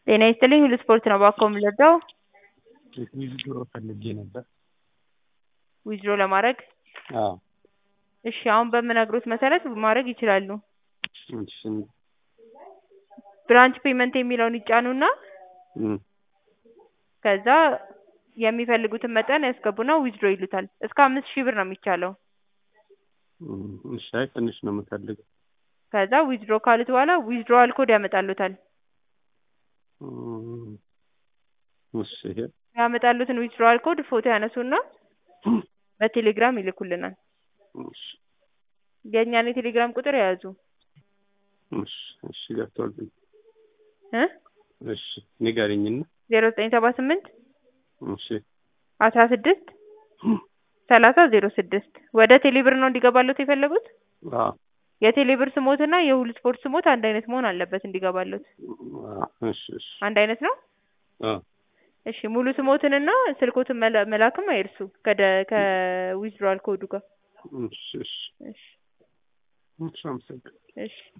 ጤና ይስጥልኝ ሁሉ ስፖርት ነው እባክዎ የምንረዳው? ዊዝድሮ ፈልጌ ነበር። ዊዝድሮ ለማድረግ አዎ እሺ አሁን በምነግሮት መሰረት ማድረግ ይችላሉ። እሺ ብራንች ፔመንት የሚለውን ይጫኑና እም ከዛ የሚፈልጉትን መጠን ያስገቡና ዊዝድሮ ይሉታል። እስከ አምስት ሺህ ብር ነው የሚቻለው። እም እሺ አይ ትንሽ ነው የምፈልገው። ከዛ ዊዝድሮ ካሉት በኋላ ዊዝድሮዋል ኮድ ያመጣልዎታል። እም እሺ ይሄ ያመጣልዎትን ዊዝድሮዋል ኮድ ፎቶ ያነሱና በቴሌግራም ይልኩልናል። እሺ የእኛን የቴሌግራም ቁጥር የያዙ እሺ እሺ ገብቶልኝ እ እሺ ንገሪኝና ዜሮ ዘጠኝ ሰባ ስምንት እሺ አስራ ስድስት ሰላሳ ዜሮ ስድስት ወደ ቴሌብር ነው እንዲገባልዎት የፈለጉት? አዎ የቴሌብር ስሞትና የሁሉ ስፖርት ስሞት አንድ አይነት መሆን አለበት እንዲገባልዎት። አዎ እሺ እሺ አንድ አይነት ነው? አዎ እሺ ሙሉ ስሞትንና ስልክዎትን መላ መላክም አይርሱ ከደ ከዊዝድሮዋል ኮዱ ጋር። እሺ እሺ እሺ እሺ አመሰግናለሁ። እሺ